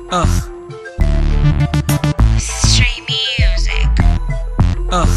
Uh, Stray music. uh,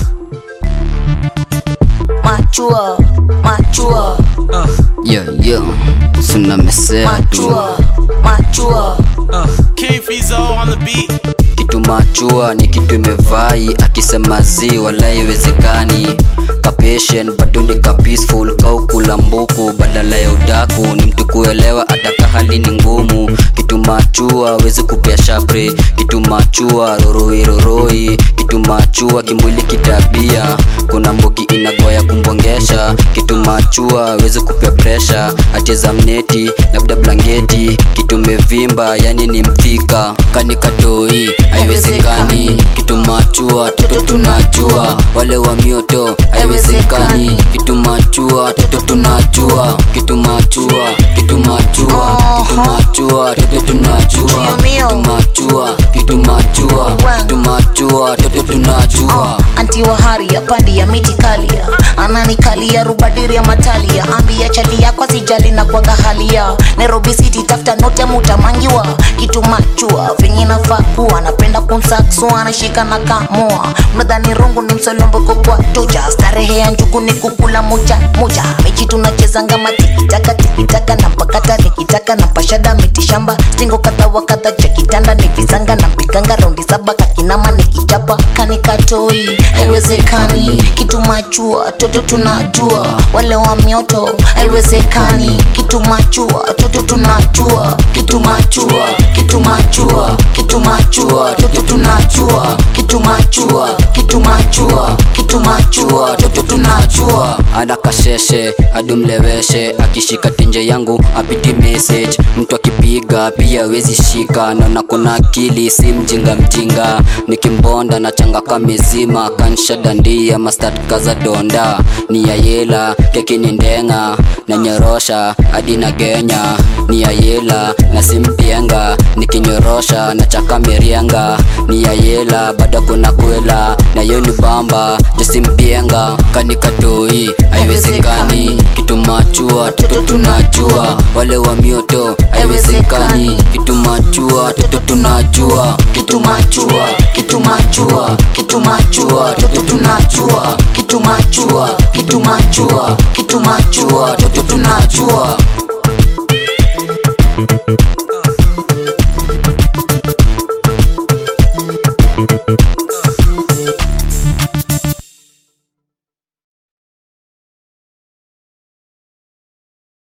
Machua, machua, uh, Yo, yo, sina mesea tu machua, machua. uh. King Fizo on the beat. kitu machua ni kitu imevai akisema zi wala iwezekani kapatient bado ni ka peaceful kaukula mbuku badala ya udaku ni mtu kuelewa ataka hali ni ngumu kitu machua wezi kupea shapre kitu machua roroi roroi kitu machua kimwili kitabia kuna mbuki inagoya kumbongesha kitu machua wezi kupea presha acheza mneti labda blanketi kitu mevimba yani ni mthika kanikatoi haiwezekani kitu machua toto tunajua wale wa mioto haiwezekani kitu machua toto tunajua kitu machua kitu machua kitu machua toto tunajua kitu machua kitu machua kitu machua toto tunajua anti wa hari ya pandi ya miti kalia ananikalia rubadiri ya matalia ambia chali yako sijali na kwaga halia nairobi city tafuta note mutamangiwa kitu machua venye nafaa kuwa napenda kumsaksua anashika na kamua mnadhani rungu ni msolomboko kwa toja starehe ya njugu ni kukula moja moja mechi tunachezanga matikitaka tikitaka na mpakata nikitaka na pashada mitishamba stingo kadha wa kadha cha kitanda ni visanga na mpiganga raundi saba kakinama nikichapa kanikatoi haiwezekani kitu machua toto tunajua wale wa mioto haiwezekani kitu machua toto tunajua kitu machua kitu machua kitu machua toto tunajua kitu machua kitu machua kitu machua toto tunajua anakasheshe adumleweshe akishika tenje yangu apiti message mtu akipiga pia wezi shika naona kuna akili si mjinga mjinga nikimbonda na changa kamezima kanshadandia mastat kaza donda ni ya yela keki ni ndenga na nyorosha hadi na genya ni ya yela na simpienga nikinyorosha na chaka merienga ni ya yela bado kuna kwela na yoni bamba josimpienga kanikatoi haiwezekani kitu machua toto tunajua wale wa mioto haiwezekani kitu machua toto tunajua kitu machua kitu machua kitu machua toto tunajua kitu machua kitu machua kitu machua toto tunajua